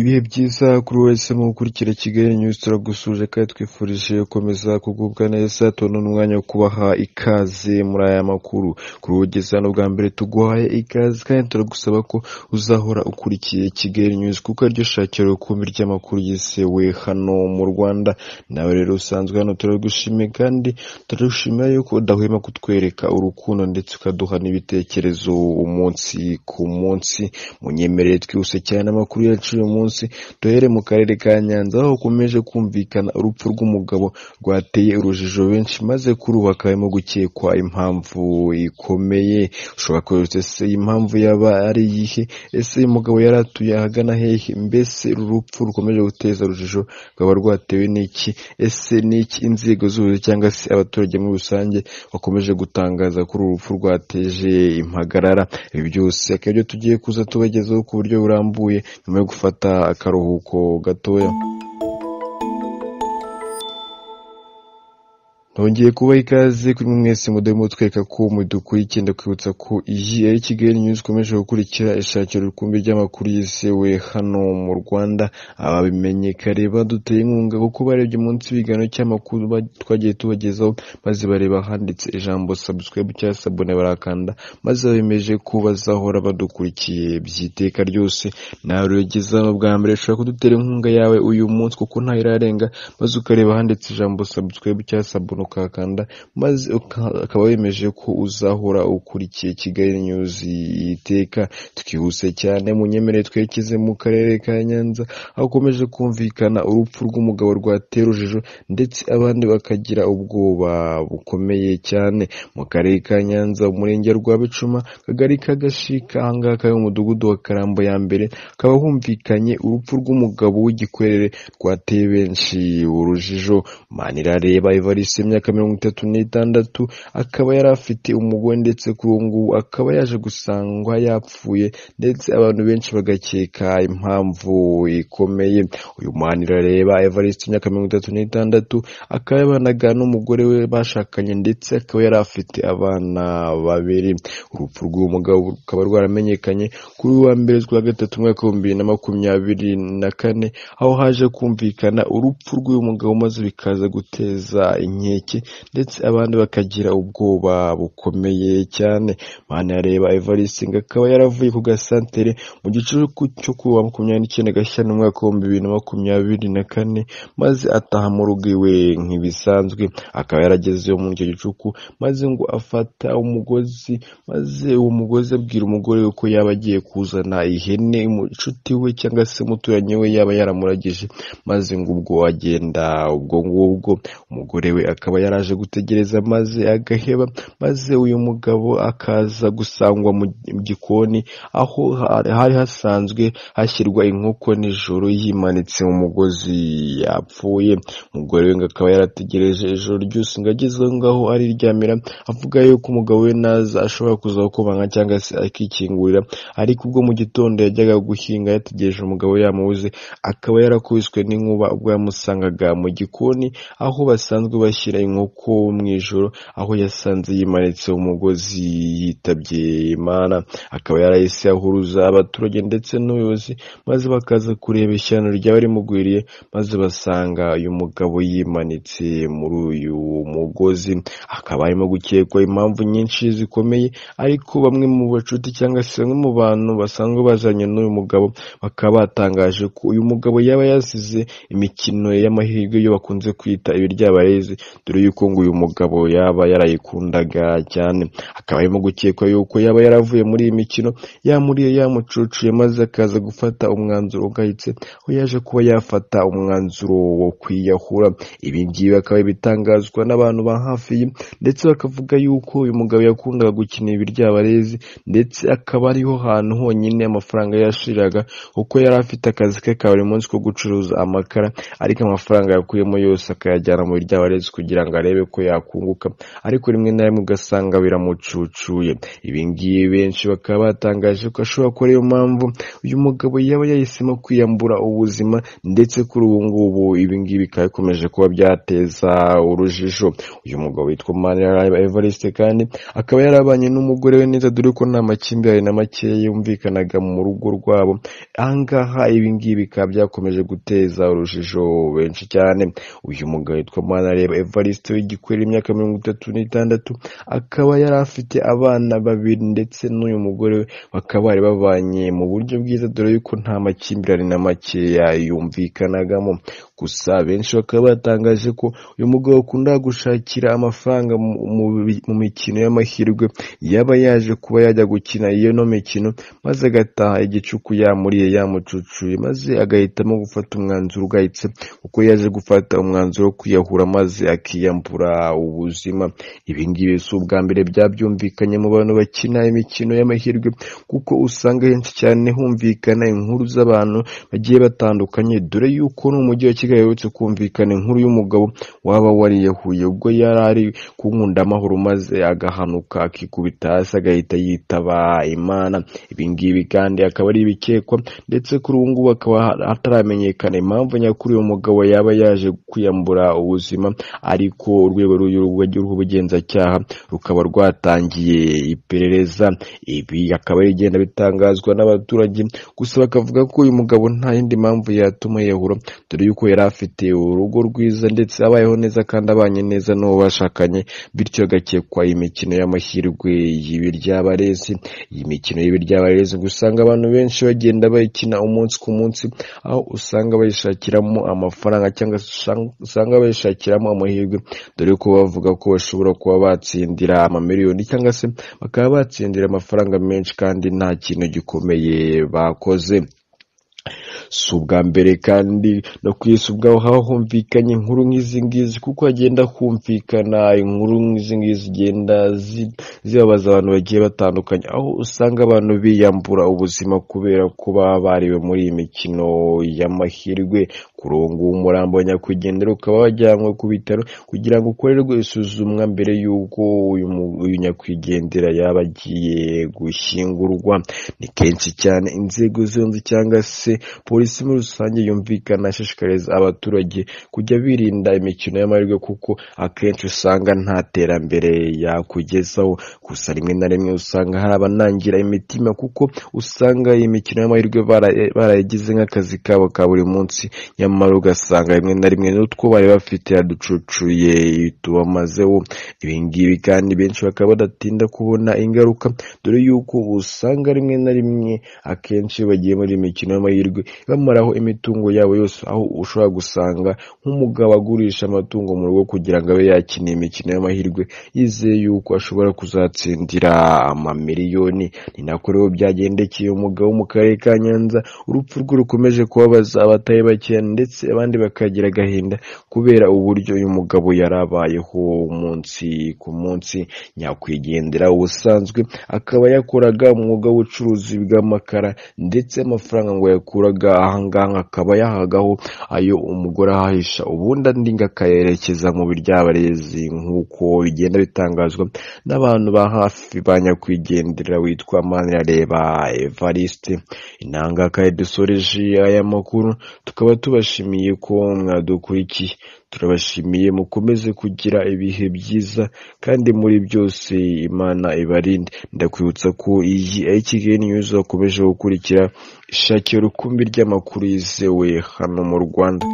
Ibihe byiza kuri we wahisemo gukurikira Kigali News turagusuhuje kandi twifurije gukomeza kugubwa neza tubona umwanya wo kubaha ikaze muri aya makuru kuri wowe ugeze hano bwa mbere tuguhaye ikaze kandi turagusaba ko uzahora ukurikiye Kigali News kuko ariryo shakiro rukumbi ry'amakuru yizewe hano mu Rwanda nawe rero usanzwe hano turagushimiye kandi turagushimira yuko udahwema kutwereka urukundo ndetse ukaduha n'ibitekerezo umunsi ku munsi munyemerere twihuse cyane amakuru yacu y'uyu munsi duhere mu karere ka Nyanza aho hakomeje kumvikana urupfu rw'umugabo rwateye urujijo benshi maze kuri ubu hakabamo gukekwa impamvu ikomeye ushobora kubaza ese iyi mpamvu yaba ari iyihe ese uyu mugabo yari atuye ahagana hehe mbese uru rupfu rukomeje guteza urujijo rwaba rwatewe n'iki ese n'iki inzego z'ubuyobozi cyangwa se abaturage muri rusange bakomeje gutangaza kuri uru rupfu rwateje impagarara ibi byose akaba aribyo tugiye kuza tubagezaho ku buryo burambuye nyuma yo gufata akaruhuko gatoya Nongeye kubaha ikaze kuri mwe mwese mudahwema mutwereka ko mudukurikiye ndakwibutsa ko iyi ari Kigali News ikomeje gukurikira ishakiro rukumbi ry'amakuru yizewe hano mu Rwanda ababimenye kare baduteye inkunga kuko barebye munsi ibiganiro cy'amakuru ba- twagiye tubagezaho maze bareba handitse ijambo subscribe cyangwa sabone barakanda maze bemeje ko bazahora badukurikiye by'iteka ryose nawe rero ugeze hano bwa mbere ushobora kudutera inkunga yawe uyu munsi kuko ntayo irarenga maze ukareba handitse ijambo subscribe cyangwa sabone ukahakanda maze uka- ukaba wemeje ko uzahora ukurikiye Kigali News iteka twihuse cyane munyemerere twerekeze mu karere ka Nyanza aho ukomeje kumvikana urupfu rw'umugabo rwatera urujijo ndetse abandi bakagira ubwoba bukomeye cyane mu karere ka Nyanza umurenge wa Rwabicuma akagari ka Gashika ahangaha kari mu mudugudu wa Karambo ya mbere hakaba humvikanye urupfu rw'umugabo w'igikwerere rwateye benshi urujijo Manirareba Evariste imyaka mirongo itatu n'itandatu akaba yari afite umugore ndetse kuri ubu ngubu akaba yaje gusangwa yapfuye ndetse abantu benshi bagakeka impamvu ikomeye uyu Manirareba Evariste imyaka mirongo itatu n'itandatu akaba yabanaga n'umugore we bashakanye ndetse akaba yari afite abana babiri urupfu rw'uwo mugabo rukaba rwaramenyekanye kuri wa mbere z'ukwa gatatu umwaka w'ibihumbi bibiri na makumyabiri na kane aho haje kumvikana urupfu rw'uyu mugabo maze bikaza guteza inkeke ndetse abandi bakagira ubwoba bukomeye cyane Manirareba Evariste ngo akaba yaravuye ku gasantere mu gicuku cyo kuwa makumyabiri n'icyenda Gashyantare mu mwaka w'ibihumbi bibiri na makumyabiri na kane maze ataha mu rugo iwe nk'ibisanzwe akaba yaragezeyo muri icyo gicuku maze ngo afata umugozi maze uwo mugozi abwira umugore we ko yaba agiye kuzana ihene mu- inshuti we cyangwa se umuturanyi we yaba yaramuragije maze ngo ubwo agenda ubwo ngubwo umugore we akaba yaraje gutegereza maze agaheba maze uyu mugabo akaza gusangwa mu gikoni aho hari hasanzwe hashyirwa inkoko nijoro yimanitse mu mugozi yapfuye umugore we ngo akaba yarategereje ijoro ryose ngo ageze aho ngaho ariryamira avuga yuko umugabo we naza ashobora kuzakomanga cyangwa se akikingurira ariko ubwo mu gitondo yajyaga guhinga yategereje umugabo yamubuze akaba yarakubiswe n'inkuba ubwo yamusangaga mu gikoni aho basanzwe bashyira inkoko mu ijoro aho yasanze yimanitse umugozi yitabye Imana akaba yarahise ahuruza abaturage ndetse n'ubuyobozi maze bakaza kureba ishyano ryaba rimugwiriye maze basanga uyu mugabo yimanitse muri uyu mugozi hakaba harimo gukekwa impamvu nyinshi zikomeye ariko bamwe mu bacuti cyangwa se bamwe mu bantu basanzwe bazanye n'uyu mugabo bakaba batangaje ko uyu mugabo yaba yasize imikino y'amahirwe yo bakunze kwita ibiryabarezi dore yuko ngo uyu mugabo yaba yarayikundaga cyane akaba arimo gukekwa yuko yaba yaravuye muri iyi mikino yamuriye yamucucuye maze akaza gufata umwanzuro ugayitse aho yaje kuba yafata umwanzuro wo kwiyahura ibi ngibi akaba ibitangazwa n'abantu ba hafi ye ndetse bakavuga yuko uyu mugabo yakundaga gukina ibiryabarezi ndetse akaba ariho hantu honyine amafaranga yashiriraga kuko yari afite akazi ke ka buri munsi ko gucuruza amakara ariko amafaranga yakuyemo yose akayajyana mu biryabarezi kugira kugira ngo arebe ko yakunguka ariko rimwe na rimwe ugasanga biramucucuye ibi ngibi benshi bakaba batangaje ko ashobora kuba ariyo mpamvu uyu mugabo yaba yahisemo kwiyambura ubuzima ndetse kuri ubu ngubu ibi ngibi bikaba bikomeje kuba byateza urujijo uyu mugabo witwa Manirareba Evariste kandi akaba yarabanye n'umugore we neza dore ko nta makimbirane na make yumvikanaga mu rugo rwabo ahangaha ibi ngibi bikaba byakomeje guteza urujijo benshi cyane uyu mugabo witwa Manirareba Evariste w'igikwera imyaka mirongo itatu n'itandatu akaba yari afite abana babiri ndetse n'uyu mugore we bakaba bari babanye mu buryo bwiza dore yuko nta makimbirane na makeya yumvikanagamo gusa benshi bakaba batangaje ko uyu mugabo akunda gushakira amafaranga mu- mu bi- mu mikino y'amahirwe yaba yaje kuba yajya gukina iyo no mikino maze agataha igicuku yamuriye yamucucuye maze agahitamo gufata umwanzuro ugayitse kuko yaje gufata umwanzuro wo kwiyahura maze akiyambura ubuzima ibi ngibi si ubwa mbere byabyumvikanye mu bantu bakina imikino y'amahirwe kuko usanga henshi cyane humvikana inkuru z'abantu bagiye batandukanye dore yuko n'umujyi wa Kigali uherutse kumvikana inkuru y'umugabo waba wariyahuye ubwo yari ari ku nkundamahoro maze agahanuka akikubita hasi agahita yitaba Imana ibi ngibi kandi akaba ari ibikekwa ndetse kuri ubu ngubu akaba hataramenyekana impamvu nyakuri uyu mugabo yaba yaje kwiyambura ubuzima ariko urwego rw'ubugenzacyaha rukaba rwatangiye iperereza ibi akaba ari igenda bitangazwa n'abaturage gusa bakavuga ko uyu mugabo nta yindi mpamvu yatuma yehura dore yuko yari afite urugo rwiza ndetse abayeho neza kandi abanye neza n'uwo bashakanye bityo agakekwa imikino y'amahirwe y'ibiryabarezi iyi mikino y'ibiryabarezi usanga abantu benshi bagenda bayikina umunsi ku munsi aho usanga bayishakiramo amafaranga cyangwa se usanga- usanga bayishakiramo amahirwe dore ko bavuga ko bashobora kuba batsindira amamiliyoni cyangwa se bakaba batsindira amafaranga menshi kandi nta kintu gikomeye bakoze si ubwa mbere kandi no ku isi ubwaho haba humvikanye inkuru nk'izi ngizi kuko hagenda humvikana inkuru nk'izi ngizi zigenda zi- zibabaza abantu bagiye batandukanye aho usanga abantu biyambura ubuzima kubera ko baba bariwe muri iyi mikino y'amahirwe kuri ubu ngubu umurambo wa nyakwigendera ukaba wajyanywe ku bitaro kugira ngo ukorerwe isuzumwa mbere y'uko uyu mu- uyu nyakwigendera yaba agiye gushyingurwa ni kenshi cyane inzego zombi cyangwa se polisi muri rusange yumvikana ashishikariza abaturage kujya birinda imikino y'amahirwe kuko akenshi usanga nta terambere yakugezaho gusa rimwe na rimwe usanga hari abanangira imitima kuko usanga iyi mikino y'amahirwe bara- barayigize nk'akazi kabo ka buri munsi nyamara ugasanga rimwe na rimwe n'utwo bari bafite yaducucuye tubamazeho ibi ngibi kandi benshi bakaba badatinda kubona ingaruka dore yuko usanga rimwe na rimwe akenshi iyo bagiye muri iyi mikino y'amahirwe bamaraho imitungo yabo yose aho ushobora gusanga nk'umugabo agurisha amatungo mu rugo kugira ngo abe yakina iyi mikino y'amahirwe yizeye yuko ashobora kuzatsindira amamiliyoni ni nako rero byagendekeye umugabo wo mu karere ka Nyanza urupfu rwe rukomeje kubabaza abatari bakeya ndetse abandi bakagira agahinda kubera uburyo uyu mugabo yari abayeho umunsi ku munsi nyakwigendera ubusanzwe akaba yakoraga umwuga w'ubucuruzi bw'amakara ndetse amafaranga ngo yakuraga ahangaha akaba yahagaho ayo umugore ahahisha ubundi andi ngo akayerekeza mu biryabarezi nk'uko bigenda bitangazwa n'abantu ba hafi ba nyakwigendera witwa Manirareba Evariste inanga kandi dusoreje aya makuru tukaba tubashimiye ko mwadukurikiye turabashimiye mukomeze kugira ibihe byiza kandi muri byose imana ibarinde ndakwibutsa ko iyi ari Kigali News wakomeje gukurikira ishakira rukumbi ry'amakuru yizewe hano mu Rwanda